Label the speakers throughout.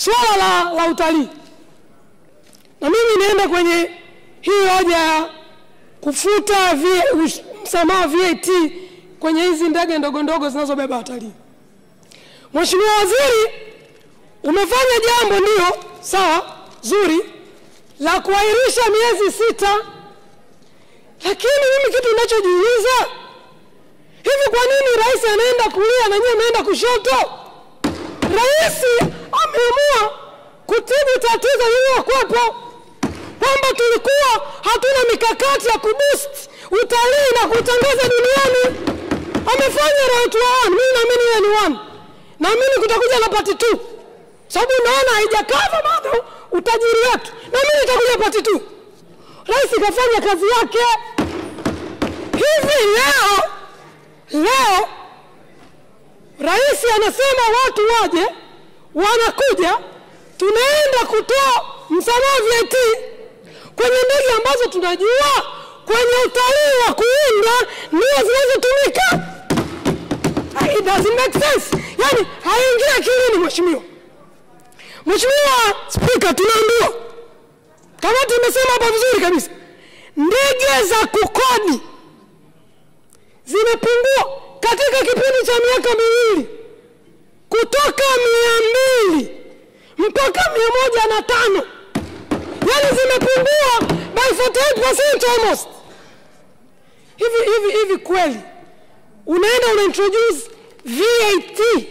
Speaker 1: swala la, la utalii, na mimi nienda kwenye hii hoja ya kufuta V- ush- msamaha VAT kwenye hizi ndege ndogo ndogo zinazobeba watalii. Mheshimiwa Waziri, umefanya jambo ndio sawa zuri la kuahirisha miezi sita, lakini mimi kitu ninachojiuliza hivi, kwa nini rais anaenda kulia na nyie mnaenda kushoto? Rais ameamua kutibu tatizo lililokuwepo kwamba tulikuwa hatuna mikakati ya kuboost utalii na kutangaza duniani. Amefanya round one, mimi naamini ile ni one, naamini kutakuja na part two, sababu naona haijakava bado utajiri wetu, na mimi nitakuja part two. Rais kafanya kazi yake. Hivi leo leo rais anasema watu waje, wanakuja, tunaenda kutoa msamaha VAT kwenye ndege ambazo tunajua kwenye utalii wa kuinda ndio zinazotumika. It doesn't make sense, yani haingia akilini. Mheshimiwa, Mheshimiwa Spika, tunaambiwa kamati imesema hapa vizuri kabisa, ndege za kukodi zimepungua katika kipindi cha miaka miwili kutoka mia mbili mpaka mia moja na tano yani zimepungua by 48% almost. Hivi hivi hivi kweli unaenda una introduce VAT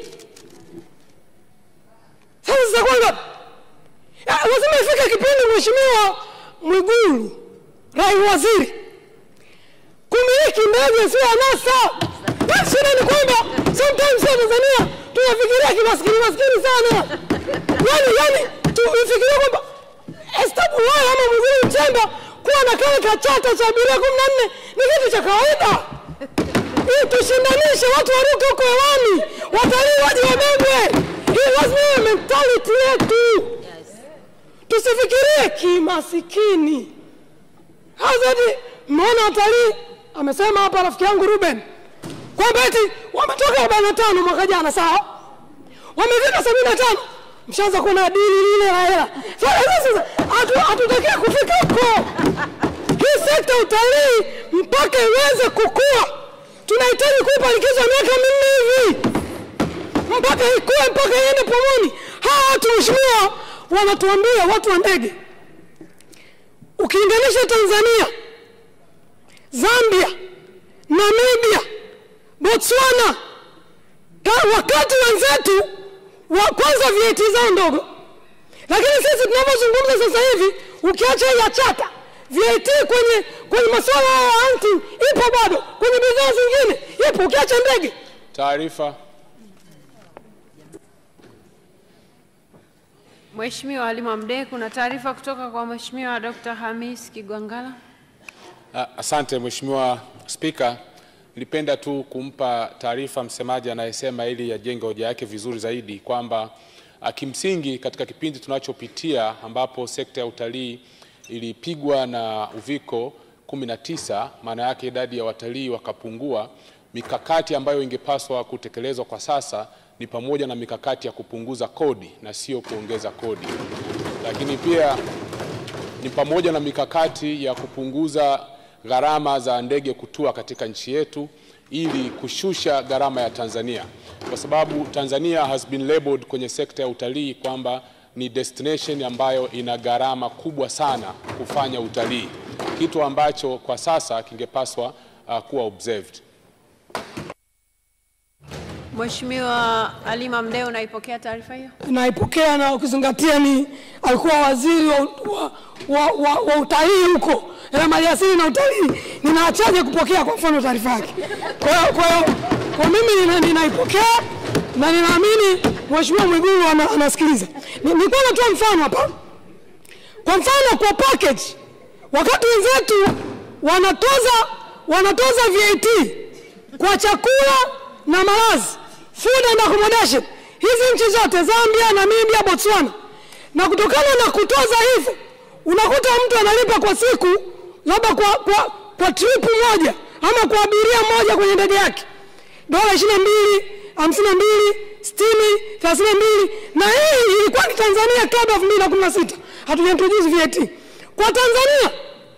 Speaker 1: sasa zitakuwa ngapi? Ya, Lazima ifike kipindi Mheshimiwa Mwigulu rai waziri kumiliki ndege sio anasa. Basi shida ni kwamba sometimes ya Tanzania tunafikiria kimaskini maskini sana, yani yani tufikiria kwamba Esther Bulaya ama Mwigulu Nchemba kuwa na kale kachata cha abiria kumi na nne ni kitu cha kawaida. Hii tushindanishe watu waruke huko hewani, watalii waje wabebwe. Hii lazima iwe mentality yetu, tusifikirie kimasikini. Hazadi, mmeona watalii, amesema hapa rafiki yangu Ruben kwamba eti wametoka arobaini na tano mwaka jana, sawa, wamefika sabini na tano mshaanza kuona dili lile la hela. Sasa sasa hatu- hatutakiwi kufika huko. Hii sekta ya utalii mpaka iweze kukua, tunahitaji kuipa likizo ya miaka minne hivi mpaka ikue, mpaka iende pomoni. Hawa watu mheshimiwa, wanatuambia watu wa ndege, ukilinganisha Tanzania, Zambia, Namibia, Botswana, ka- wakati wenzetu wa kwanza VAT zao ndogo, lakini sisi tunavyozungumza sasa hivi, ukiacha hii ya chata VAT kwenye kwenye masuala ya hunting ipo bado, kwenye bidhaa zingine ipo, ukiacha ndege.
Speaker 2: Taarifa.
Speaker 3: Mheshimiwa Halima Mdee, kuna taarifa kutoka kwa Mheshimiwa Dr. Hamis Kigwangalla.
Speaker 2: Ah, Asante Mheshimiwa Spika, nilipenda tu kumpa taarifa msemaji anayesema ili ajenge hoja yake vizuri zaidi kwamba ah, kimsingi katika kipindi tunachopitia ambapo sekta ya utalii ilipigwa na uviko 19, maana yake idadi ya watalii wakapungua. Mikakati ambayo ingepaswa kutekelezwa kwa sasa ni pamoja na mikakati ya kupunguza kodi na sio kuongeza kodi, lakini pia ni pamoja na mikakati ya kupunguza gharama za ndege kutua katika nchi yetu ili kushusha gharama ya Tanzania, kwa sababu Tanzania has been labeled kwenye sekta ya utalii kwamba ni destination ambayo ina gharama kubwa sana kufanya utalii, kitu ambacho kwa sasa kingepaswa uh, kuwa observed.
Speaker 3: Mheshimiwa Halima Mdee, unaipokea taarifa hiyo?
Speaker 1: naipokea na ukizingatia ni alikuwa waziri wa, wa, wa, wa, wa utalii huko na maliasili na utalii, ninaachaje kupokea kwa mfano taarifa yake? Kwa hiyo kwa hiyo kwa mimi nina- ninaipokea na ninaamini Mheshimiwa Mwigulu ana- anasikiliza. Ni- Nilikuwa natoa mfano hapa, kwa mfano kwa package, wakati wenzetu wanatoza wanatoza VAT kwa chakula na malazi, food and accommodation, hizi nchi zote Zambia, Namibia, Botswana, na kutokana na kutoza hivyo, unakuta mtu analipa kwa siku labda kwa, kwa, kwa trip moja ama kwa abiria moja kwenye ndege yake dola ishirini na mbili hamsini na mbili sitini thelathini na mbili na hii ilikuwa ni Tanzania kabla elfu mbili na kumi na sita hatuja introduce VAT kwa Tanzania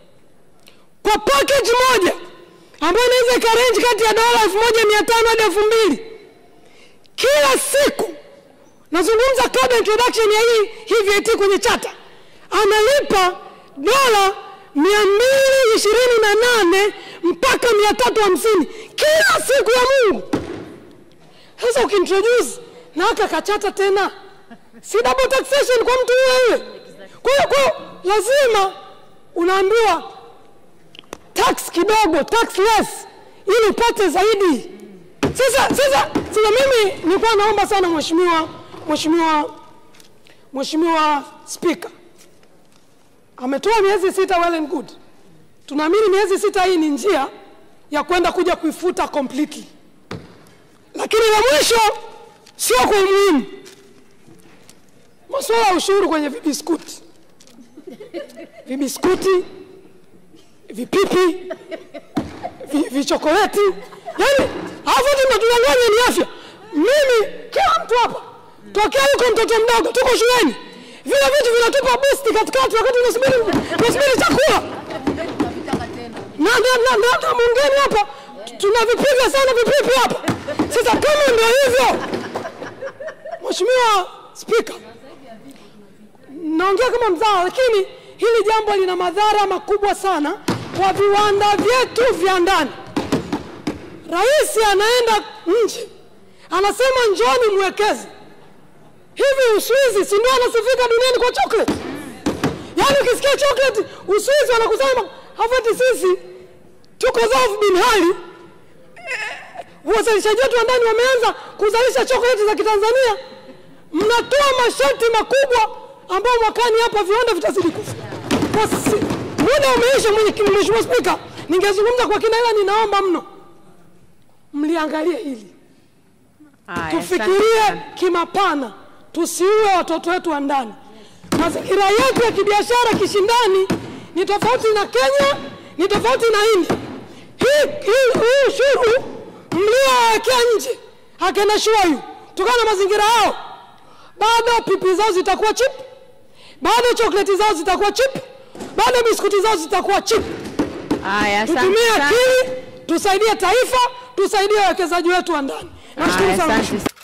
Speaker 1: kwa package moja ambayo inaweza ikarenji kati ya dola elfu moja mia tano hadi elfu mbili kila siku nazungumza kabla introduction ya hii, hii VAT kwenye chata analipa dola mia mbili ishirini na nane mpaka mia tatu hamsini kila siku ya Mungu. Sasa ukiintroduce na aka kachata tena, si double taxation kwa mtu yule yule. Kwa hiyo kwa lazima unaambiwa tax kidogo, tax less, ili upate zaidi. Sasa sasa sasa, mimi nilikuwa naomba sana mheshimiwa mheshimiwa mheshimiwa Spika ametoa miezi sita, well and good. Tunaamini miezi sita hii ni njia ya kwenda kuja kuifuta completely, lakini la mwisho sio kwa umuhimu, masuala ya ushuru kwenye vibiskuti, vibiskuti, vipipi, vi- vichokoleti, yani alafu ati mnatudanganya ni afya. Mimi kila mtu hapa tokea yuko mtoto mdogo, tuko shuleni, vile vitu vinatupa boost katikati wakati tunasubiri tunasubiri chakula na na na na na mungeni hapa tunavipiga sana vipipi hapa. Sasa kama ndio hivyo, Mheshimiwa Spika, naongea kama mzawa, lakini hili jambo lina madhara makubwa sana kwa viwanda vyetu vya ndani. Rais anaenda nje anasema njoni mwekeze. Hivi Uswizi si ndio anasifika duniani kwa chocolate? Yaani ukisikia chocolate Uswizi wanakusema hafati sisi tuko Zouf bin hali eh, wazalishaji wetu wa ndani wameanza kuzalisha chocolate za Kitanzania, mnatoa masharti makubwa ambayo mwakani hapa viwanda vitazidi kufa. Kwa sisi muda umeisha, mwenye- Mheshimiwa Spika, ningezungumza kwa kina, ila ninaomba mno mliangalie hili
Speaker 3: Haya, asante
Speaker 1: tufikirie
Speaker 3: sana.
Speaker 1: kimapana, tusiue watoto wetu wa ndani. Mazingira yetu ya kibiashara kishindani ni tofauti na Kenya, ni tofauti na India. Hii hii hii ushuru mliowekea nje akina shuayu kutokana na mazingira yao, bado pipi zao zitakuwa chip, bado chokoleti zao zitakuwa chip, bado biskuti zao zitakuwa chip.
Speaker 3: Haya, asante
Speaker 1: Tutumie
Speaker 3: sana.
Speaker 1: akili, tusaidie taifa, tusaidie wawekezaji wetu wa ndani. Nashukuru
Speaker 3: Haya,
Speaker 1: sana.
Speaker 3: asante.